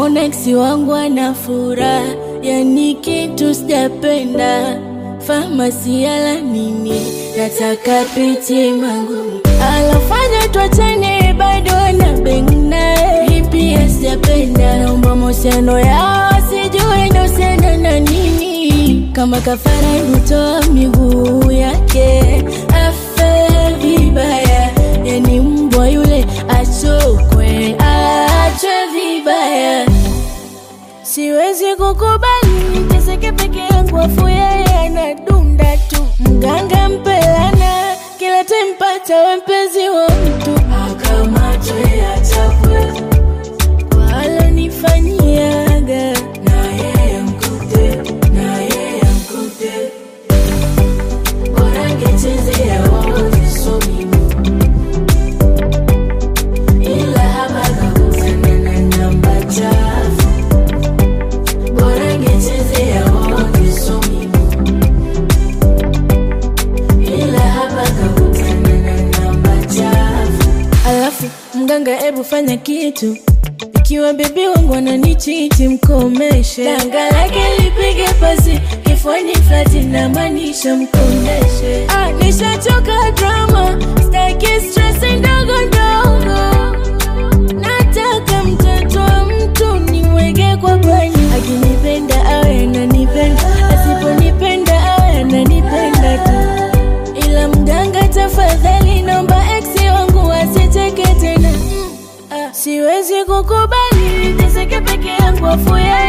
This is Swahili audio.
namwona eksi wangu ana furaha, yani kitu sijapenda famasi yala nini, nataka piti mangu alofanya twachane, bado na beng naye, hii pia sijapenda, naomba mahusiano yao sijui inahusiana na nini, kama kafara hutoa miguu yake afe vibaya, yani mbwa yule achokwe, achwe vibaya. Siwezi kukubali niteseke peke yangu, afu yeye anadunda tu. Mganga mpelana kila tempata we mpenzi wa mtu, akamatwe achapwe kwa alonifanyiaga, na yeye mkute, na yeye mkute, bora ngechezea wote so mimi ila hapa kakutana na namba chafu bora ngechezea wote so mimi ila hapa kakutana na namba chafu alafu mganga ebu fanya kitu ikiwa bebi wangu ananichiti mkomeshe danga lake lipige pasi kifuani flati na maanisha mkomeshe ah, nishachoka drama staki stress ndogo ndogo nataka mtoto wa mtu niweke kwa bani akinipenda awe ananipenda asiponipenda awe ananipenda tu ila mganga tafadhali naomba eksi wangu asiteke tena mm, ah, siwezi kukubali niteseke peke yangu afu yeye